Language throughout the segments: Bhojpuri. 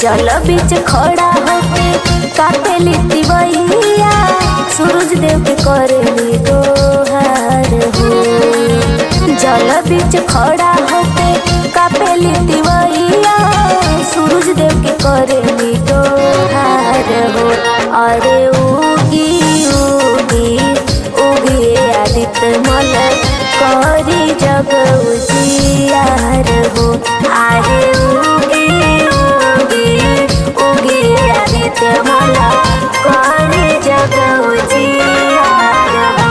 जल बीच खड़ा होके कापेली तिवैया सूरज देव के करेली दोहार हो जल बीच खड़ा होके कापेली तिवैया सूरज देव के करेली दोहार हो अरे उगी उगी उगी आदित्य मल करी जग उजियार हो अरे उगी उगी उगी आदित्य मल करी जग उजियार हो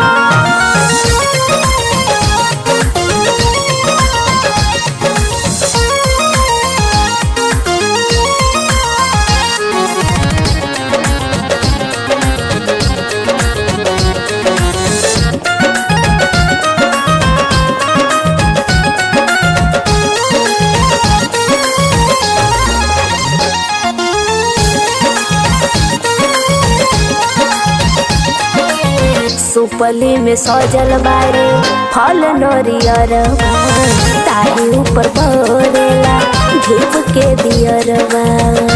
सुपली में सजल बारे फल नरियरवा ताही ऊपर भरेला धूप के दियरवा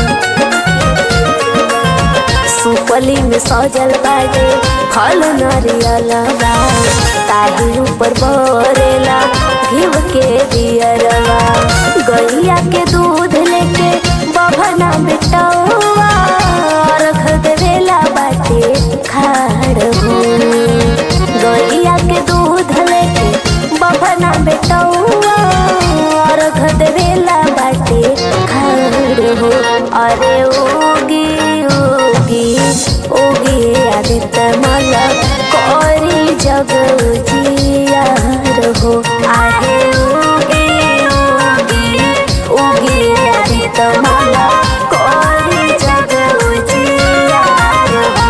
सुपली में सजल बारे फल नरियलवा ताही ऊपर भरेला घीव के दियरवा गैया के दूध लेके बभना बेटौआ रख देवेला बाटे खाड़ हो गैया के दूध लेके बभना बेटौआ रख देवेला बाटे खाड़ हो अरे ओगी ओगी ओगी आदित्य मल करी जग उजियार हो आहे ओगी ओगी ओगी आदित्य मल करी जग उजियार हो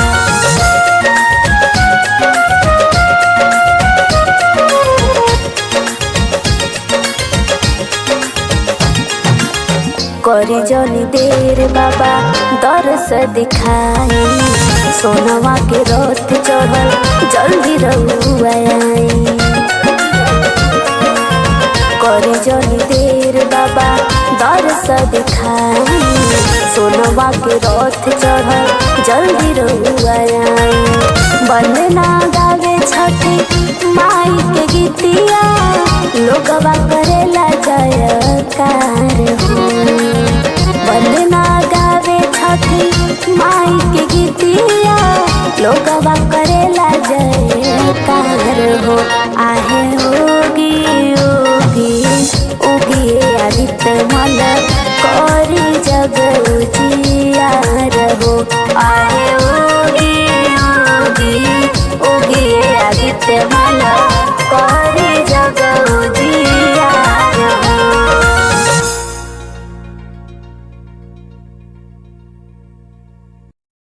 करी जनी देर बाबा दरस दिखाई सोनवा के रथ चढ़ल जल्दी रहुआई करी जनी देर बाबा दरस दिखाई सोनवा के रथ चढ़ल जल्दी रहुआई बंदना गावे छठी माई के गीतिया लोगवा करेला जयकार हो वंदना गावे छठी माई के गीतिया लोगवा करेला जयकार हो आहे होगी ओगी उगी आदित्य मल करी जग उजियार हो आहे ओगी ओगी उगी आदित्य मल करी जग